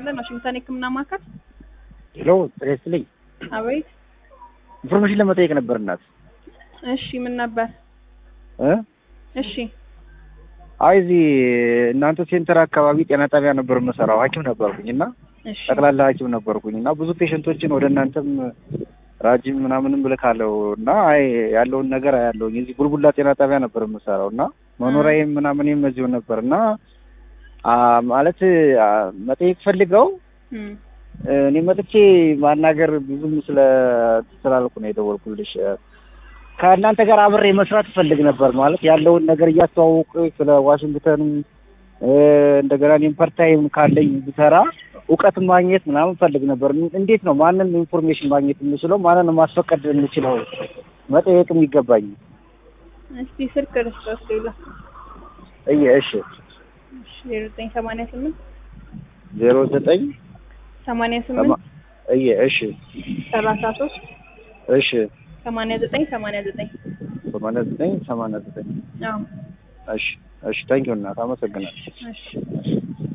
ይስጥልን። ዋሽንግተን የህክምና ማዕከል። ሄሎ ጤና ይስጥልኝ። አቤት። ኢንፎርሜሽን ለመጠየቅ ነበር እናት። እሺ ምን ነበር? እ እሺ አይ እዚህ እናንተ ሴንተር አካባቢ ጤና ጣቢያ ነበር የምሰራው ሐኪም ነበርኩኝ እና እሺ ጠቅላላ ሐኪም ነበርኩኝ እና ብዙ ፔሸንቶችን ወደ እናንተም ራጅም ምናምንም ልካለሁ እና አይ ያለውን ነገር አያለሁኝ። እዚህ ቡልቡላ ጤና ጣቢያ ነበር የምሰራው እና መኖሪያዬም ምናምንም እዚሁ ነበር እና አ ማለት አ መጠየቅ ፈልገው እም እኔ መጥቼ ማናገር ብዙም ስለ ስላልኩ ነው የደወልኩልሽ። ከእናንተ ጋር አብሬ መስራት እፈልግ ነበር ማለት ያለውን ነገር እያስተዋወቁ ስለ ዋሽንግተን እ እንደገና እኔም ፐርታይም ካለኝ ብሰራ እውቀት ማግኘት ምናምን ፈልግ ነበር። እንዴት ነው ማንን ኢንፎርሜሽን ማግኘት የምችለው? ማንን ማስፈቀድ የምችለው? መጠየቅ የሚገባኝ እስቲ ስልክ ክርስቶስ ሌላ እየ እሺ እሺ ዜሮ ዘጠኝ ሰማንያ ስምንት ዜሮ ዘጠኝ ሰማንያ ስምንት እየ እሺ ሰላሳ ሶስት እሺ ሰማንያ ዘጠኝ ሰማንያ ዘጠኝ ሰማንያ ዘጠኝ ሰማንያ ዘጠኝ አዎ እሺ እሺ ታንኪዩ እናት አመሰግናለሁ። እሺ